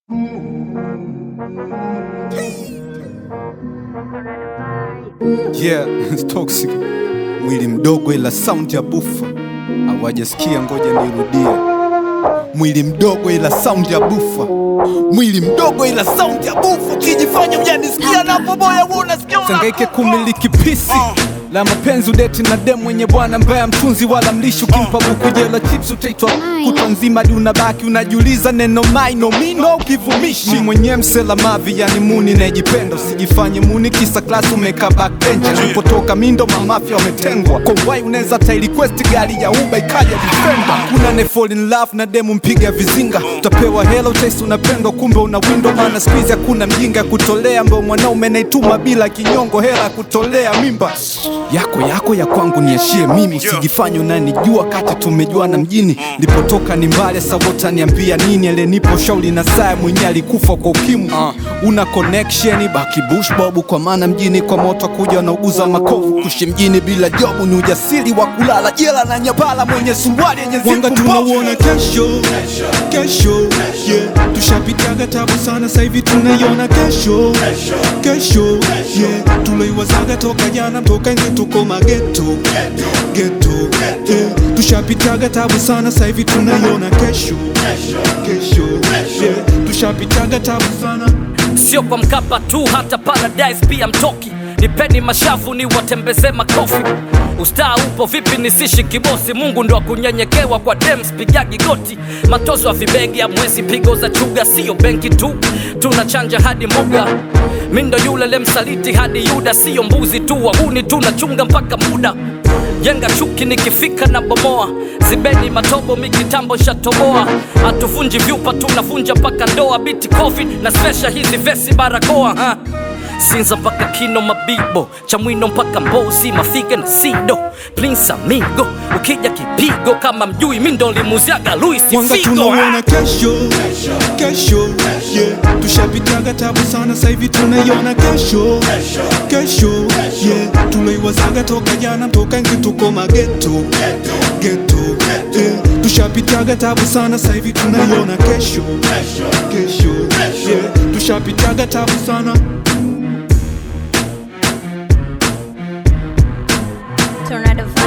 Yeah, it's toxic. Mwili mdogo ila sound ya bufa. Hawajasikia, ngoja nirudie. Mwili mdogo ila sound ya bufa. Mwili mdogo ila sound ya bufa. Ukijifanya hujanisikia na boboya wewe unasikia una- Sangaike kumiliki pisi la mapenzi udeti na dem mwenye bwana mbaya mtunzi wala mlishi ukimpa buku jela chips utaitwa kutwa nzima hadi unabaki unajiuliza neno maino mino ukivumishi Ni mwenye msela mavi yani muni najipenda usijifanye muni kisa klasi umeka backbench alipotoka mindo mamafya wametengwa kwa wai unaweza ta request gari ya uba ikaja defender kuna ne fall in love na demu mpiga vizinga utapewa hela utaisi unapendwa kumbe una window maana squeeze hakuna mjinga ya kutolea ambao mwanaume naituma bila kinyongo hela ya kutolea mimba yako yako ya kwangu niashie mimi usijifanye unanijua kati tumejuana mjini lipotoka ni mbali sawota niambia nini alenipo shauli na saa mwenye alikufa kwa ukimwi una connection baki bush bobu kwa maana mjini kwa moto kuja wanauguza makovu kushi mjini bila jobu ni ujasiri wa kulala jela na nyabala mwenye suruali yenye Wanga zipu mbovu. tunauona kesho kesho, yeah. Tushapitaga tabu sana sasa hivi tunaiona kesho kesho, yeah. Tuloiwazaga toka jana toka enzi tuko mageto geto, yeah. Tushapitaga tabu sana sasa hivi tunaiona kesho kesho, yeah. Tushapitaga tabu sana sio kwa Mkapa tu, hata Paradise pia mtoki. Nipeni mashavu ni watembeze makofi. Ustaa upo vipi nisishi kibosi? Mungu ndo akunyenyekewa kwa dem, spigagi goti. Matozo ya vibegi ya mwezi, pigo za chuga, sio benki tu, tunachanja hadi mbuga. Mindo yule lemsaliti hadi Yuda, sio mbuzi tu, wahuni tunachunga mpaka muda jenga chuki nikifika na bomoa zibeni matobo mikitambo shatoboa hatuvunji vyupa tunavunja mpaka ndoa biti covid na spesha hizi vesi barakoa ha. sinza mpaka kino mabibo chamwino mpaka mbozi mafiga na sido prince amigo ukija kipigo kama mjui mindo limuziaga luis Wanga figo tunauona kesho kesho, yeah. Tushapitaga tabu sana sasa hivi tunaiona kesho kesho, yeah. Tuloiwazaga toka jana toka enzi tuko mageto geto, yeah. Tushapitaga tabu sana sasa hivi tunaiona kesho kesho, yeah. Tushapitaga tabu sana Tornado vibe.